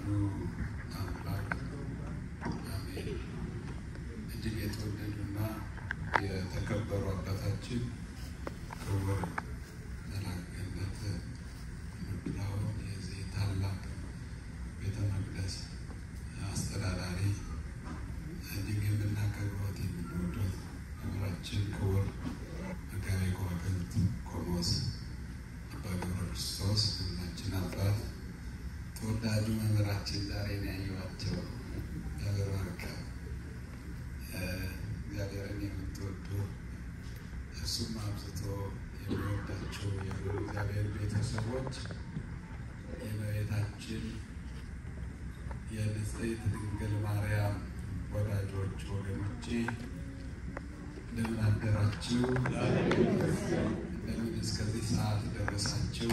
አሐዱ አምላክ አሜን። እጅግ የተወደዱና የተከበሩ አባታችን ክቡር መልአከ ገነት ምድራውን የዚህ ታላቅ ቤተ መቅደስ አስተዳዳሪ እጅግ የምናከብሮት የምንወዶት መምህራችን ክቡር መጋቤ ከዋክብት ቆሞስ አባ ገብረ ክርስቶስ ሁላችን አባት ተወዳጁ መምህራችን ዛሬ ነው ያየኋቸው። እግዚአብሔር ባርካው። እግዚአብሔርን የምትወዱ እሱም አብዝቶ የሚወዳቸው የልዑል እግዚአብሔር ቤተሰቦች የእመቤታችን የንጽሕት ድንግል ማርያም ወዳጆች ወገኖቼ እንደምን አደራችሁ? እንደምን እስከዚህ ሰዓት ደረሳችሁ?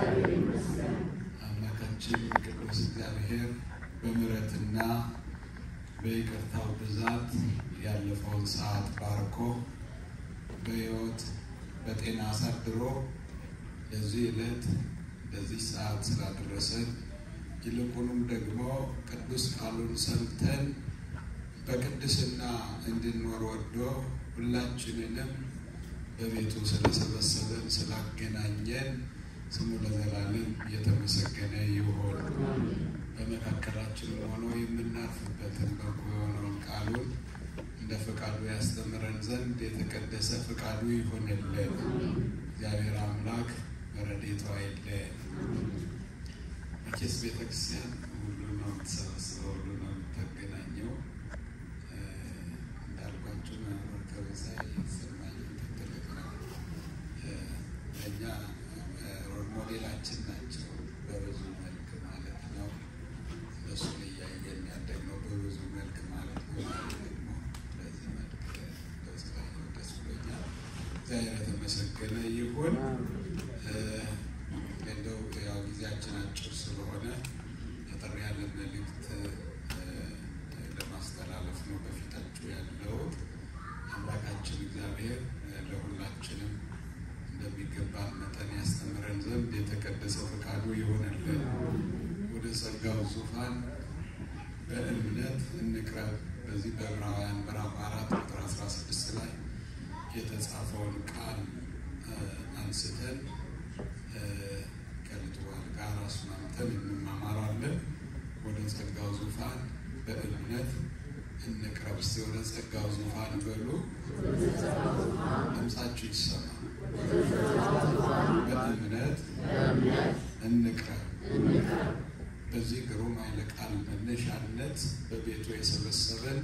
አምላካችን ቅዱስ እግዚአብሔር በምሕረትና በይቅርታው ብዛት ያለፈውን ሰዓት ባርኮ በሕይወት በጤና አሳድሮ ለዚህ ዕለት ለዚህ ሰዓት ስላደረሰን ይልቁንም ደግሞ ቅዱስ ቃሉን ሰምተን በቅድስና እንድንኖር ወዶ ሁላችንንም በቤቱ ስለሰበሰበን ስላገናኘን ስሙ ለዘላለም የተመሰገነ ይሁን። በመካከላችን ሆኖ የምናርፍበትን በጎ የሆነውን ቃሉን እንደ ፈቃዱ ያስተምረን ዘንድ የተቀደሰ ፈቃዱ ይሆንልን። እግዚአብሔር አምላክ በረድኤቱ አይለየን። መቼስ ቤተክርስቲያን ሁሉ ነው የምትሰበስበው፣ ሁሉ ነው የምታገናኘው። እንዳልኳቸው መምህር ከበዛይ የተሰማኝ ትልቅ ነው። ለእኛ ሮል ሞዴላችን ናቸው በብዙ መልክ ማለት ነው። እነሱን እያየን ያደግነው በብዙ መልክ ማለት ነው። ደግሞ በዚህ መልክ ስላየው ደስ ብሎኛል። እግዚአብሔር የተመሰገነ ይሁን። እንደው ያው ጊዜያችን አጭር ስለሆነ አጠር ያለ መልእክት ለማስተላለፍ ነው በፊታችሁ ያለሁት። አምላካችን እግዚአብሔር ለሁላችንም እንደሚገባን መጠን ያስተምረን ዘንድ የተቀደሰ ፈቃዱ ይሆንልን። ወደ ጸጋው ዙፋን በእምነት እንቅረብ። በዚህ በዕብራውያን ምዕራፍ አራት ቁጥር 16 ላይ የተጻፈውን ቃል አንስተን ከልትዋል ጋር አስማምተን እንማማራለን። ወደ ጸጋው ዙፋን በእምነት እንቅረብ። እስቲ ወደ ጸጋው ዙፋን በሉ። ድምፃችሁ ይሰማ። በእምነት እንቅረብ። በዚህ ግሩም ኃይለ ቃል መነሻነት በቤቱ የሰበሰበን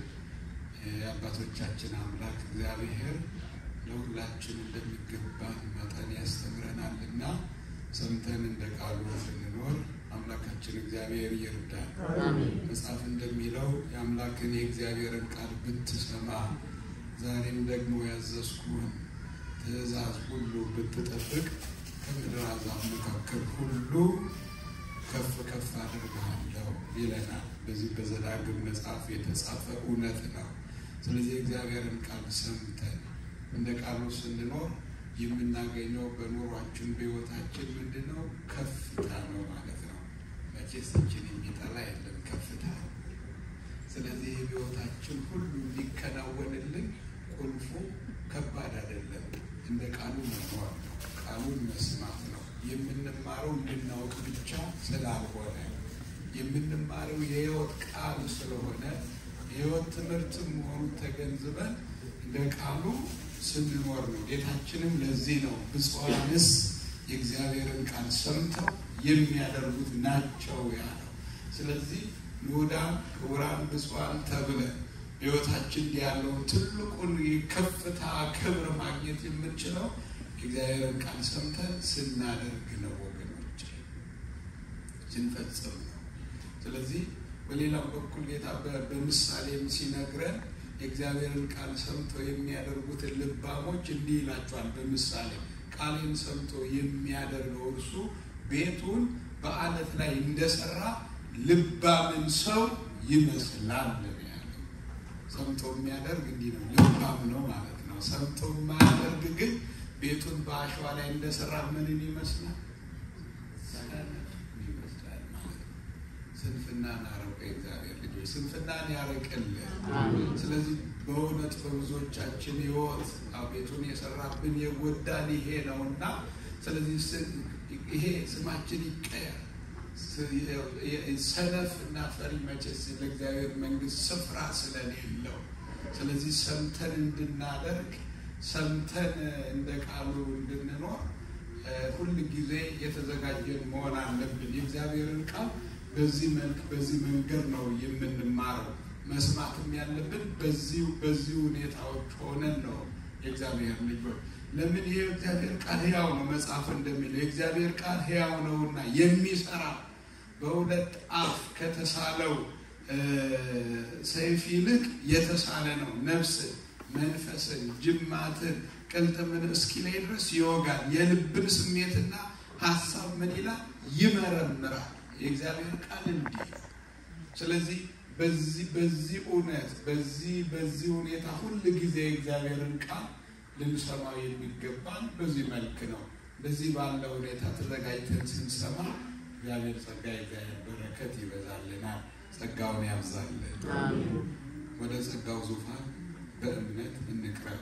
የአባቶቻችን አምላክ እግዚአብሔር ለሁላችን እንደሚገባን መጠን ያስተምረናል እና ሰምተን እንደ ቃሉ ስንኖር አምላካችን እግዚአብሔር ይርዳል። መጽሐፍ እንደሚለው የአምላክን የእግዚአብሔርን ቃል ብትሰማ ዛሬም ደግሞ ያዘዝኩህን ትእዛዝ ሁሉ ብትጠብቅ ከምድር አሕዛብ መካከል ሁሉ ከፍ ከፍ አድርግሃለሁ ይለናል። በዚህ በዘዳግም መጽሐፍ የተጻፈ እውነት ነው። ስለዚህ የእግዚአብሔርን ቃል ሰምተን እንደ ቃሉ ስንኖር የምናገኘው በኑሯችን በሕይወታችን ምንድን ነው? ከፍታ ነው ማለት ነው። መቼሳችን የሚጠላ የለም ከፍታ። ስለዚህ የሕይወታችን ሁሉ እንዲከናወንልን ቁልፉ ከባድ አይደለም፣ እንደ ቃሉ መኖር ነው። ቃሉን መስማት ነው። የምንማረው እንድናውቅ ብቻ ስላልሆነ የምንማረው የሕይወት ቃል ስለሆነ የሕይወት ትምህርት መሆኑን ተገንዝበን እንደ ቃሉ ስንኖር ነው። ጌታችንም ለዚህ ነው ብፁዓንስ የእግዚአብሔርን ቃል ሰምተው የሚያደርጉት ናቸው ያለው። ስለዚህ ንዑዳን ክቡራን ብፁዓን ተብለን ሕይወታችን ያለውን ትልቁን የከፍታ ክብር ማግኘት የምንችለው የእግዚአብሔርን ቃል ሰምተን ስናደርግ ነው ወገኖች፣ ስንፈጽም ነው። ስለዚህ በሌላም በኩል ጌታ በምሳሌም ሲነግረን የእግዚአብሔርን ቃል ሰምተው የሚያደርጉትን ልባሞች እንዲህ ይላቸዋል። በምሳሌ ቃሌን ሰምቶ የሚያደርገው እርሱ ቤቱን በአለት ላይ እንደሰራ ልባምን ሰው ይመስላል ያለው። ሰምቶ የሚያደርግ እንዲህ ነው፣ ልባም ነው ማለት ነው። ሰምቶ የማያደርግ ግን ቤቱን በአሸዋ ላይ እንደሰራ ምንን ይመስላል? ይመስላል ማለት ነው። ስንፍናን አረቀ እግዚአብሔር ልጆች ስንፍናን ያረቅልን። ስለዚህ በእውነት በብዙዎቻችን ሕይወት አቤቱን የሰራብን የጎዳን ይሄ ነውና ስለዚህ ይሄ ስማችን ይቀየር። ሰነፍ እና ፈሪ መቼስ ለእግዚአብሔር መንግሥት ስፍራ ስለሌለው ስለዚህ ሰምተን እንድናደርግ ሰምተን እንደ ቃሉ እንድንኖር ሁል ጊዜ የተዘጋጀን መሆን አለብን። የእግዚአብሔርን ቃል በዚህ መልክ በዚህ መንገድ ነው የምንማረው። መስማትም ያለብን በዚህ በዚህ ሁኔታዎች ሆነን ነው የእግዚአብሔር ልጆች። ለምን ይህ የእግዚአብሔር ቃል ሕያው ነው። መጽሐፍ እንደሚለው የእግዚአብሔር ቃል ሕያው ነውና የሚሰራ በሁለት አፍ ከተሳለው ሰይፍ ይልቅ የተሳለ ነው። ነፍስን፣ መንፈስን፣ ጅማትን፣ ቅልጥምን እስኪለይ ድረስ ይወጋል። የልብን ስሜትና ሀሳብ ምን ይላል? ይመረምራል። የእግዚአብሔር ቃል እንዲህ ስለዚህ በዚህ በዚህ እውነት በዚህ በዚህ ሁኔታ ሁል ጊዜ የእግዚአብሔርን ቃል ልንሰማው የሚገባን በዚህ መልክ ነው። በዚህ ባለ ሁኔታ ተዘጋጅተን ስንሰማ እግዚአብሔር ጸጋ የእግዚአብሔር በረከት ይበዛልናል። ጸጋውን ያብዛልን። ወደ ጸጋው ዙፋን በእምነት እንቅረብ።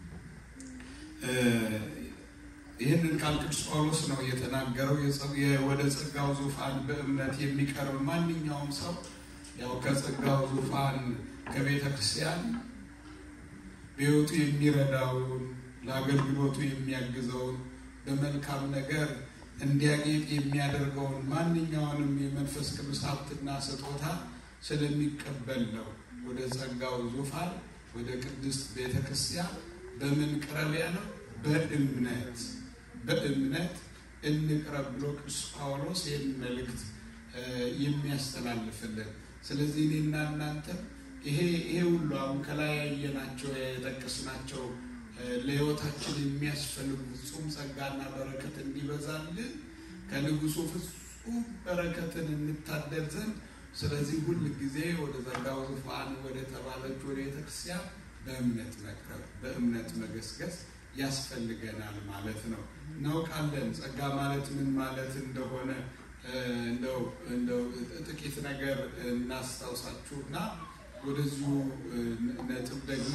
ይህንን ቃል ቅዱስ ጳውሎስ ነው የተናገረው። ወደ ጸጋው ዙፋን በእምነት የሚቀርብ ማንኛውም ሰው ያው ከጸጋው ዙፋን ከቤተ ክርስቲያን በሕይወቱ የሚረዳውን ለአገልግሎቱ የሚያግዘውን በመልካም ነገር እንዲያጌጥ የሚያደርገውን ማንኛውንም የመንፈስ ቅዱስ ሀብትና ስጦታ ስለሚቀበል ነው ወደ ጸጋው ዙፋን ወደ ቅድስት ቤተ ክርስቲያን በምን ቅረብ ያለው? በእምነት በእምነት እንቅረብ ብሎ ቅዱስ ጳውሎስ ይህን መልእክት የሚያስተላልፍልን። ስለዚህ እኔና እናንተ ይሄ ይሄ ሁሉ አሁን ከላይ ያየናቸው የጠቀስናቸው ለሕይወታችን የሚያስፈልጉ ፍጹም ጸጋና በረከት እንዲበዛልን ከንጉሱ ፍጹም በረከትን እንታደል ዘንድ ስለዚህ ሁል ጊዜ ወደ ጸጋው ዙፋን ወደ ተባለች ወደ ቤተክርስቲያን በእምነት መቅረብ በእምነት መገስገስ ያስፈልገናል ማለት ነው። እናውቃለን ጸጋ ማለት ምን ማለት እንደሆነ እንደው እንደው ጥቂት ነገር እናስታውሳችሁና ወደዚሁ ነጥብ ደግሞ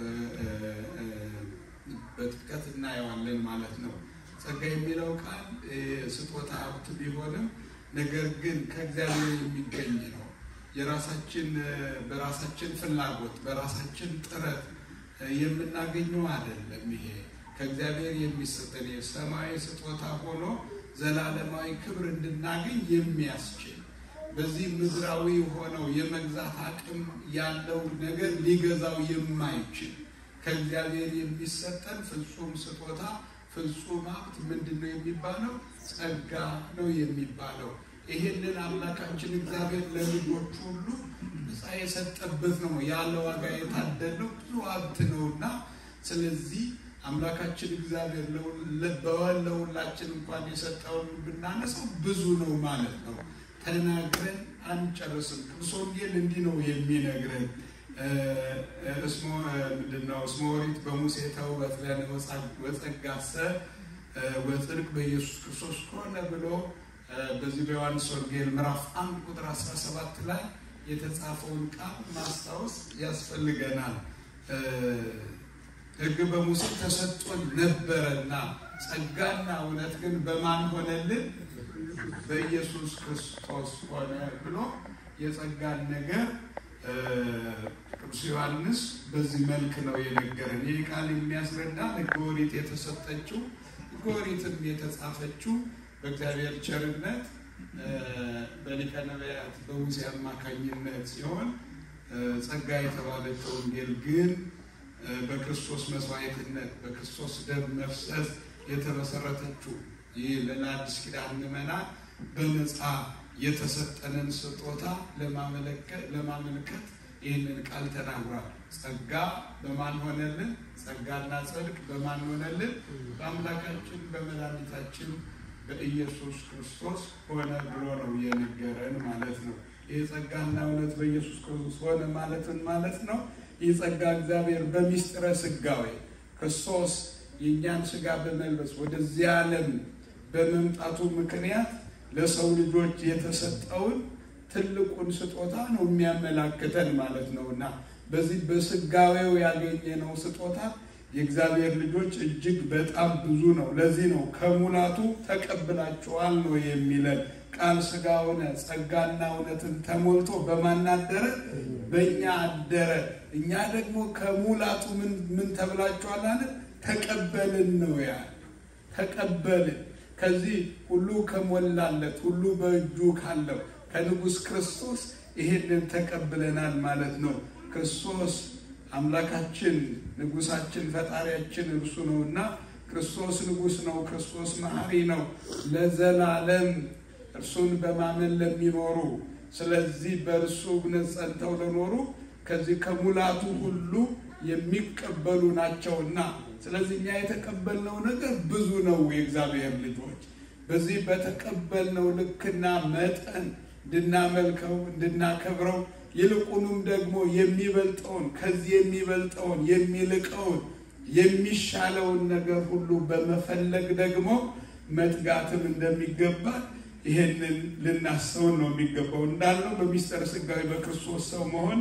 በጥልቀት እናየዋለን ማለት ነው። ጸጋ የሚለው ቃል ስጦታ ሀብት ቢሆንም ነገር ግን ከእግዚአብሔር የሚገኝ ነው። የራሳችን በራሳችን ፍላጎት በራሳችን ጥረት የምናገኘው አይደለም። ይሄ ከእግዚአብሔር የሚሰጠን የሰማያዊ ስጦታ ሆኖ ዘላለማዊ ክብር እንድናገኝ የሚያስችል በዚህ ምድራዊ ሆነው የመግዛት አቅም ያለው ነገር ሊገዛው የማይችል ከእግዚአብሔር የሚሰጠን ፍጹም ስጦታ ፍጹም ሀብት ምንድን ነው የሚባለው? ጸጋ ነው የሚባለው። ይሄንን አምላካችን እግዚአብሔር ለልጆች ሁሉ ነፃ የሰጠበት ነው። ያለ ዋጋ የታደለው ብዙ ሀብት ነውና ስለዚህ አምላካችን እግዚአብሔር ለሁላችን እንኳን የሰጠውን ብናነሳው ብዙ ነው ማለት ነው። ተናግረን አንጨርስም። ቅዱስ ወንጌል እንዲህ ነው የሚነግረን ምንድነው? እስመ ኦሪት በሙሴ ተውበት ለነ ወጸጋሰ ወጽድቅ በኢየሱስ ክርስቶስ ሆነ ብሎ በዚህ በዮሐንስ ወንጌል ምዕራፍ አንድ ቁጥር 17 ላይ የተጻፈውን ቃል ማስታወስ ያስፈልገናል። ሕግ በሙሴ ተሰጥቶን ነበረና ጸጋና እውነት ግን በማን ሆነልን? በኢየሱስ ክርስቶስ ሆነ ብሎ የጸጋን ነገር ቅዱስ ዮሐንስ በዚህ መልክ ነው የነገረን። ይህ ቃል የሚያስረዳ ሕገ ኦሪት የተሰጠችው ሕገ ኦሪትም የተጻፈችው በእግዚአብሔር ቸርነት በሊቀ ነቢያት በሙሴ አማካኝነት ሲሆን ጸጋ የተባለችው ወንጌል ግን በክርስቶስ መስዋዕትነት በክርስቶስ ደም መፍሰስ የተመሰረተችው ይህ ለአዲስ ኪዳን ምዕመናን በነፃ የተሰጠንን ስጦታ ለማመልከት ይህንን ቃል ተናግሯል። ጸጋ በማን ሆነልን? ጸጋና ጽድቅ በማን ሆነልን? በአምላካችን በመድኃኒታችን በኢየሱስ ክርስቶስ ሆነ ብሎ ነው የነገረን ማለት ነው። ይህ ጸጋና እውነት በኢየሱስ ክርስቶስ ሆነ ማለትን ማለት ነው። ይህ ጸጋ እግዚአብሔር በሚስጥረ ስጋዌ ክርስቶስ የእኛን ስጋ በመልበስ ወደዚህ ዓለም በመምጣቱ ምክንያት ለሰው ልጆች የተሰጠውን ትልቁን ስጦታ ነው የሚያመላክተን ማለት ነው እና በዚህ በስጋዌው ያገኘነው ስጦታ የእግዚአብሔር ልጆች እጅግ በጣም ብዙ ነው። ለዚህ ነው ከሙላቱ ተቀብላችኋል ነው የሚለን። ቃል ሥጋ ሆነ፣ ጸጋና እውነትን ተሞልቶ በማን አደረ? በእኛ አደረ። እኛ ደግሞ ከሙላቱ ምን ተብላችኋል አለ? ተቀበልን ነው ያለ። ተቀበልን ከዚህ ሁሉ ከሞላለት ሁሉ በእጁ ካለው ከንጉሥ ክርስቶስ ይሄንን ተቀብለናል ማለት ነው። ክርስቶስ አምላካችን ንጉሳችን ፈጣሪያችን እርሱ ነውና ክርስቶስ ንጉሥ ነው። ክርስቶስ መሐሪ ነው ለዘላለም እርሱን በማመን ለሚኖሩ ስለዚህ በእርሱ እምነት ጸንተው ለኖሩ ከዚህ ከሙላቱ ሁሉ የሚቀበሉ ናቸውና ስለዚህ እኛ የተቀበልነው ነገር ብዙ ነው። የእግዚአብሔር ልጆች በዚህ በተቀበልነው ልክና መጠን እንድናመልከው እንድናከብረው ይልቁንም ደግሞ የሚበልጠውን ከዚህ የሚበልጠውን የሚልቀውን የሚሻለውን ነገር ሁሉ በመፈለግ ደግሞ መትጋትም እንደሚገባ ይሄንን ልናስተውል ነው የሚገባው። እንዳልነው በሚስጥረ ሥጋዌ በክርስቶስ ሰው መሆን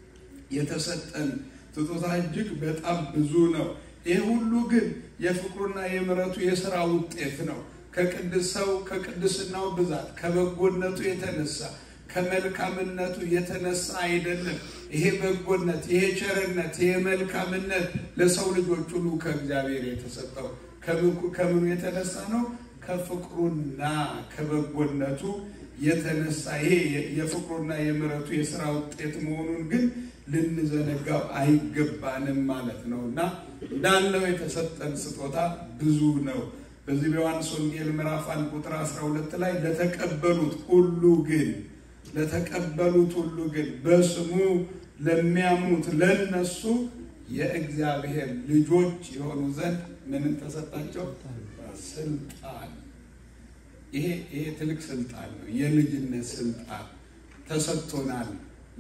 የተሰጠን ስጦታ እጅግ በጣም ብዙ ነው። ይህ ሁሉ ግን የፍቅሩና የምሕረቱ የሥራ ውጤት ነው። ከቅድስ ሰው ከቅድስናው ብዛት ከበጎነቱ የተነሳ ከመልካምነቱ የተነሳ አይደለም። ይሄ በጎነት፣ ይሄ ቸርነት፣ ይሄ መልካምነት ለሰው ልጆች ሁሉ ከእግዚአብሔር የተሰጠው ከምኑ የተነሳ ነው? ከፍቅሩና ከበጎነቱ የተነሳ ይሄ የፍቅሩና የምሕረቱ የሥራ ውጤት መሆኑን ግን ልንዘነጋው አይገባንም ማለት ነው እና እንዳለው የተሰጠን ስጦታ ብዙ ነው። በዚህ በዮሐንስ ወንጌል ምዕራፍ አንድ ቁጥር 12 ላይ ለተቀበሉት ሁሉ ግን ለተቀበሉት ሁሉ ግን በስሙ ለሚያምኑት ለነሱ የእግዚአብሔር ልጆች የሆኑ ዘንድ ምንም ተሰጣቸው? ስልጣን። ይሄ ይሄ ትልቅ ስልጣን ነው። የልጅነት ስልጣን ተሰጥቶናል።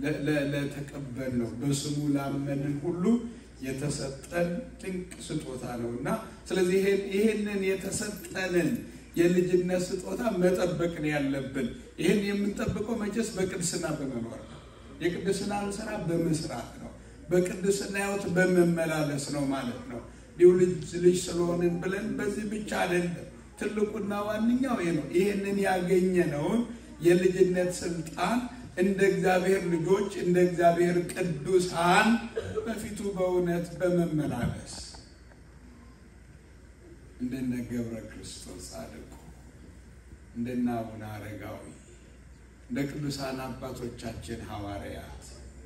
ለተቀበል ነው በስሙ ላመንን ሁሉ የተሰጠን ድንቅ ስጦታ ነው እና ስለዚህ ይሄንን የተሰጠንን የልጅነት ስጦታ መጠበቅ ነው ያለብን። ይህን የምንጠብቀው መቼስ በቅድስና በመኖር ነው። የቅድስናን ስራ በመስራት ነው። በቅድስና ሕይወት በመመላለስ ነው ማለት ነው። እንዲሁ ልጅ ልጅ ስለሆንን ብለን በዚህ ብቻ አይደለም። ትልቁና ዋነኛው ይሄ ነው። ይህንን ያገኘነውን የልጅነት ስልጣን እንደ እግዚአብሔር ልጆች እንደ እግዚአብሔር ቅዱሳን በፊቱ በእውነት በመመላለስ እንደነ ገብረ ክርስቶስ ጻድቁ እንደነ አቡነ አረጋዊ እንደ ቅዱሳን አባቶቻችን ሐዋርያት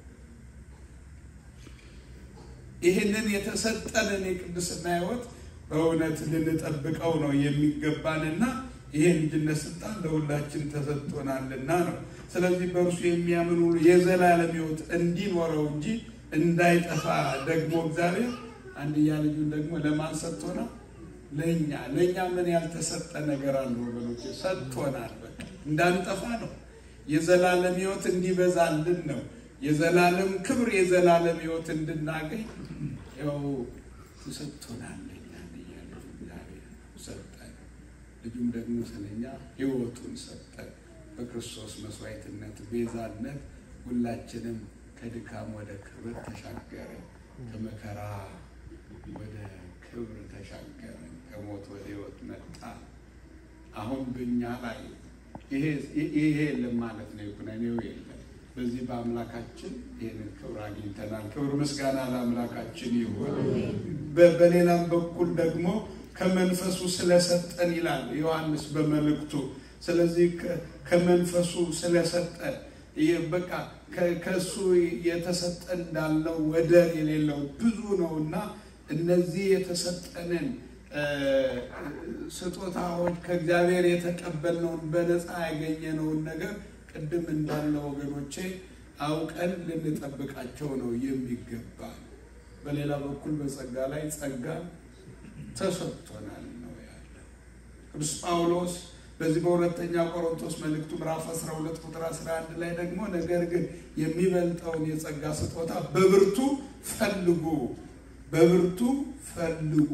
ይህንን የተሰጠንን የቅድስና ሕይወት በእውነት ልንጠብቀው ነው የሚገባንና ይሄ ልጅነት ስልጣን ለሁላችን ተሰጥቶናልና ነው። ስለዚህ በእርሱ የሚያምን ሁሉ የዘላለም ሕይወት እንዲኖረው እንጂ እንዳይጠፋ ደግሞ እግዚአብሔር አንድያ ልጁን ደግሞ ለማን ሰጥቶናል? ለእኛ ለእኛ ምን ያልተሰጠ ነገር አለ ወገኖች? ሰጥቶናል። በቃ እንዳንጠፋ ነው። የዘላለም ሕይወት እንዲበዛልን ነው። የዘላለም ክብር፣ የዘላለም ሕይወት እንድናገኝ ያው ተሰጥቶናል። ለእኛ አንድያ ልጁ እግዚአብሔር ሰጠን። ልጁም ደግሞ ስለኛ ሕይወቱን ሰጠን። በክርስቶስ መስዋዕትነት ቤዛነት ሁላችንም ከድካም ወደ ክብር ተሻገርን። ከመከራ ወደ ክብር ተሻገርን። ከሞት ወደ ሕይወት መጣ። አሁን በእኛ ላይ ይሄ የለም ማለት ነው። ኩነኔው የለም። በዚህ በአምላካችን ይህንን ክብር አግኝተናል። ክብር ምስጋና ለአምላካችን ይሁን። በሌላም በኩል ደግሞ ከመንፈሱ ስለሰጠን ይላል ዮሐንስ በመልእክቱ። ስለዚህ ከመንፈሱ ስለሰጠን በቃ ከእሱ የተሰጠን እንዳለው ወደር የሌለው ብዙ ነው እና እነዚህ የተሰጠንን ስጦታዎች ከእግዚአብሔር የተቀበልነውን በነፃ ያገኘነውን ነገር ቅድም እንዳለ ወገኖቼ አውቀን ልንጠብቃቸው ነው የሚገባ። በሌላ በኩል በጸጋ ላይ ጸጋ ተሰጥቶናል ነው ያለው ቅዱስ ጳውሎስ በዚህ በሁለተኛ ቆሮንቶስ መልእክቱ ምዕራፍ 12 ቁጥር 11 ላይ ደግሞ ነገር ግን የሚበልጠውን የጸጋ ስጦታ በብርቱ ፈልጉ፣ በብርቱ ፈልጉ፣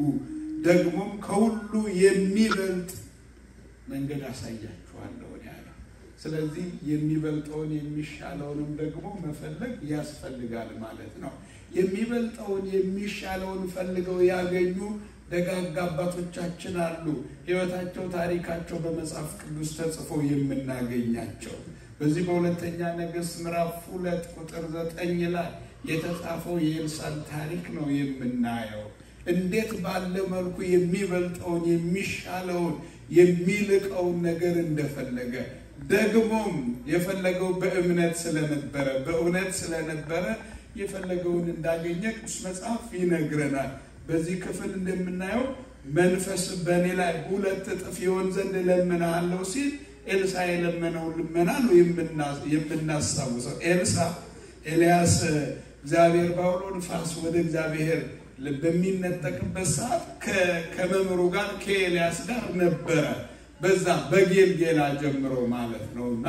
ደግሞም ከሁሉ የሚበልጥ መንገድ አሳያችኋለሁ ያለው። ስለዚህ የሚበልጠውን የሚሻለውንም ደግሞ መፈለግ ያስፈልጋል ማለት ነው። የሚበልጠውን የሚሻለውን ፈልገው ያገኙ ደጋግ አባቶቻችን አሉ። ሕይወታቸው፣ ታሪካቸው በመጽሐፍ ቅዱስ ተጽፎ የምናገኛቸው በዚህ በሁለተኛ ነገሥት ምዕራፍ ሁለት ቁጥር ዘጠኝ ላይ የተጻፈው የኤልሳን ታሪክ ነው የምናየው። እንዴት ባለ መልኩ የሚበልጠውን የሚሻለውን የሚልቀውን ነገር እንደፈለገ ደግሞም የፈለገው በእምነት ስለነበረ በእውነት ስለነበረ የፈለገውን እንዳገኘ ቅዱስ መጽሐፍ ይነግረናል። በዚህ ክፍል እንደምናየው መንፈስ በእኔ ላይ ሁለት እጥፍ ይሆን ዘንድ እለምንሃለሁ ሲል ኤልሳ የለመነውን ልመና ነው የምናስታውሰው። ኤልሳ ኤልያስ እግዚአብሔር ባውሎ ንፋስ ወደ እግዚአብሔር በሚነጠቅበት ሰዓት ከመምህሩ ጋር ከኤልያስ ጋር ነበረ። በዛ በጌልጌላ ጀምሮ ማለት ነው እና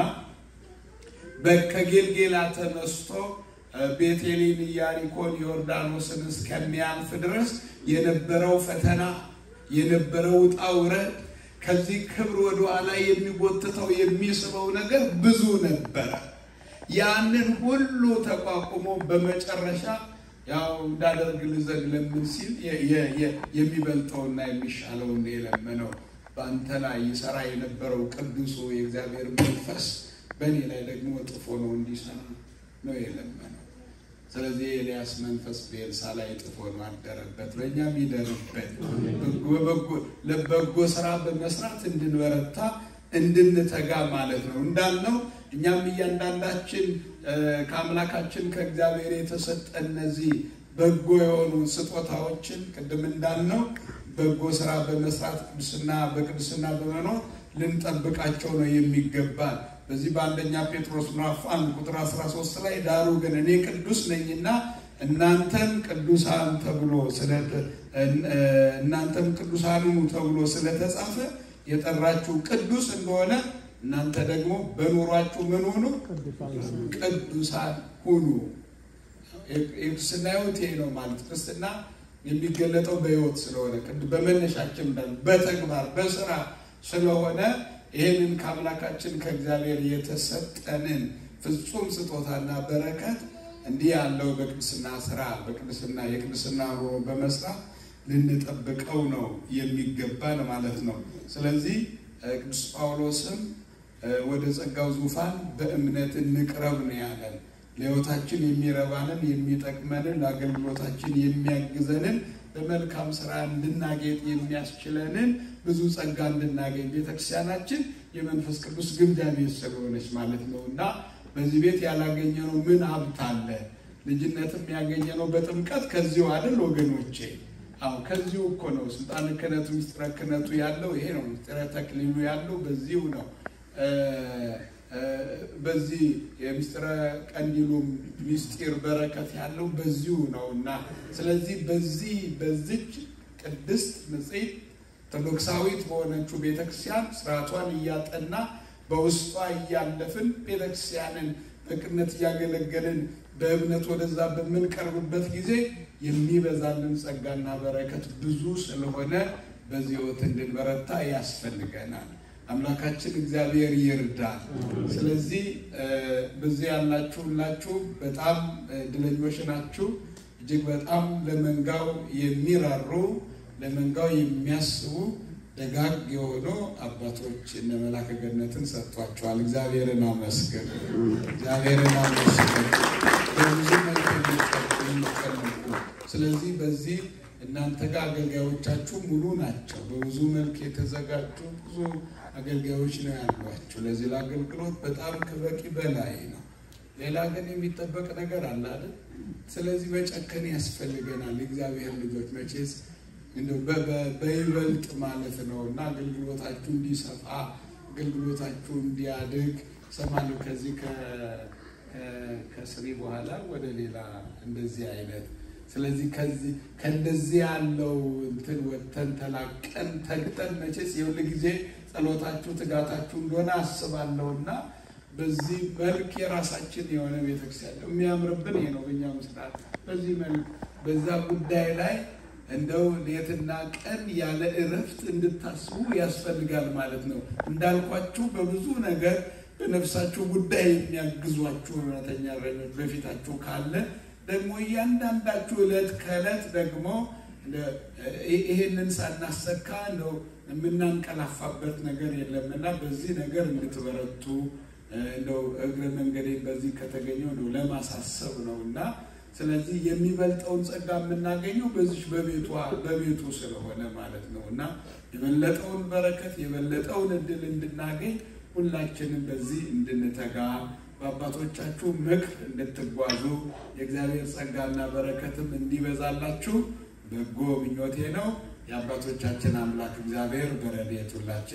ከጌልጌላ ተነስቶ ቤቴሊን፣ ኢያሪኮን፣ ዮርዳኖስን እስከሚያልፍ ድረስ የነበረው ፈተና የነበረው ውጣ ውረድ ከዚህ ክብር ወደ ኋላ የሚጎትተው የሚስበው ነገር ብዙ ነበረ። ያንን ሁሉ ተቋቁሞ በመጨረሻ ያው እንዳደርግ ልዘግ ለምን ሲል የሚበልጠውና የሚሻለውን የለመነው በአንተ ላይ ይሰራ የነበረው ቅዱሱ የእግዚአብሔር መንፈስ በእኔ ላይ ደግሞ ጥፎ ነው እንዲሰራ ነው የለመነው። ስለዚህ የኤልያስ መንፈስ በኤልሳ ላይ ጥፎ ነው አደረበት፣ በእኛም ይደርበት። ለበጎ ስራ በመስራት እንድንበረታ እንድንተጋ ማለት ነው እንዳልነው እኛም እያንዳንዳችን ከአምላካችን ከእግዚአብሔር የተሰጠ እነዚህ በጎ የሆኑ ስጦታዎችን ቅድም እንዳልነው በጎ ስራ በመስራት ቅዱስና በቅዱስና በመኖር ልንጠብቃቸው ነው የሚገባል። በዚህ በአንደኛ ጴጥሮስ ምዕራፍ አንድ ቁጥር 13 ላይ ዳሩ ግን እኔ ቅዱስ ነኝና እናንተም ቅዱሳን ተብሎ እናንተም ቅዱሳን ሁኑ ተብሎ ስለተጻፈ የጠራችሁ ቅዱስ እንደሆነ እናንተ ደግሞ በኑሯችሁ ምን ሁኑ? ቅዱሳን ሁኑ። የክርስትና ሕይወት ይሄ ነው ማለት ክርስትና የሚገለጠው በሕይወት ስለሆነ በመነሻችን በተግባር በስራ ስለሆነ ይህንን ከአምላካችን ከእግዚአብሔር የተሰጠንን ፍጹም ስጦታና በረከት እንዲህ ያለው በቅድስና ስራ በቅድስና የቅድስና ኑሮ በመስራት ልንጠብቀው ነው የሚገባን ማለት ነው። ስለዚህ ቅዱስ ጳውሎስም ወደ ጸጋው ዙፋን በእምነት እንቅረብ ነው ያለን። ለሕይወታችን የሚረባንን የሚጠቅመንን ለአገልግሎታችን የሚያግዘንን በመልካም ስራ እንድናጌጥ የሚያስችለንን ብዙ ጸጋ እንድናገኝ ቤተክርስቲያናችን የመንፈስ ቅዱስ ግምጃ ቤት ስለሆነች ማለት ነው እና በዚህ ቤት ያላገኘነው ምን ሀብት አለ? ልጅነትም ያገኘነው በጥምቀት ከዚሁ አይደል ወገኖቼ? አዎ ከዚሁ እኮ ነው። ስልጣነ ክህነቱ ምስጢረ ክህነቱ ያለው ይሄ ነው። ምስጢረ ተክሊሉ ያለው በዚሁ ነው። በዚህ የምስጢረ ቀንዲሉም ምስጢር በረከት ያለው በዚሁ ነው እና ስለዚህ በዚህ በዚች ቅድስት ንጽሕት ኦርቶዶክሳዊት በሆነችው ቤተክርስቲያን ስርዓቷን እያጠና በውስጧ እያለፍን ቤተክርስቲያንን በቅነት እያገለገልን በእምነት ወደዛ በምንቀርብበት ጊዜ የሚበዛልን ጸጋና በረከት ብዙ ስለሆነ በዚህ ሕይወት እንድንበረታ ያስፈልገናል። አምላካችን እግዚአብሔር ይርዳል። ስለዚህ በዚህ ያላችሁ ሁላችሁ በጣም እድለኞች ናችሁ። እጅግ በጣም ለመንጋው የሚራሩ ለመንጋው የሚያስቡ ደጋግ የሆኑ አባቶች እነ መላከ ገነትን ሰጥቷቸዋል። እግዚአብሔርን አመስግን፣ እግዚአብሔርን አመስግን። በብዙ መልክ የሚቀመጡ ስለዚህ በዚህ እናንተ ጋር አገልጋዮቻችሁ ሙሉ ናቸው። በብዙ መልክ የተዘጋጁ ብዙ አገልጋዮች ነው ያሏቸው። ለዚህ ለአገልግሎት በጣም ከበቂ በላይ ነው። ሌላ ግን የሚጠበቅ ነገር አለ አይደል? ስለዚህ መጨከን ያስፈልገናል። የእግዚአብሔር ልጆች መቼስ በይበልጥ ማለት ነው እና አገልግሎታችሁ እንዲሰፋ አገልግሎታችሁ እንዲያድግ ሰማለሁ። ከዚህ ከስሪ በኋላ ወደ ሌላ እንደዚህ አይነት ስለዚህ ከዚህ ከእንደዚህ ያለው እንትን ወጥተን ተላቀን ተግተን መቼስ የሁል ጊዜ ጸሎታችሁ ትጋታችሁ እንደሆነ አስባለሁ እና በዚህ መልክ የራሳችን የሆነ ቤተክርስቲያን የሚያምርብን ይሄ ነው። በእኛ ምስራት በዚህ መልክ በዛ ጉዳይ ላይ እንደው ሌትና ቀን ያለ እረፍት እንድታስቡ ያስፈልጋል ማለት ነው። እንዳልኳችሁ በብዙ ነገር በነፍሳችሁ ጉዳይ የሚያግዟችሁ እውነተኛ እረኞች በፊታችሁ ካለ ደግሞ እያንዳንዳችሁ ዕለት ከዕለት ደግሞ ይሄንን ሳናሰካ እንደው የምናንቀላፋበት ነገር የለምና በዚህ ነገር እንድትበረቱ እንደው እግረ መንገዴን በዚህ ከተገኘው ነው ለማሳሰብ ነው እና ስለዚህ የሚበልጠውን ጸጋ የምናገኘው በዚህ በቤቷ በቤቱ ስለሆነ ማለት ነው እና የበለጠውን በረከት የበለጠውን እድል እንድናገኝ ሁላችንም በዚህ እንድንተጋ በአባቶቻችሁ ምክር እንድትጓዙ የእግዚአብሔር ጸጋና በረከትም እንዲበዛላችሁ በጎ ምኞቴ ነው። የአባቶቻችን አምላክ እግዚአብሔር በረድኤቱ ሁላችን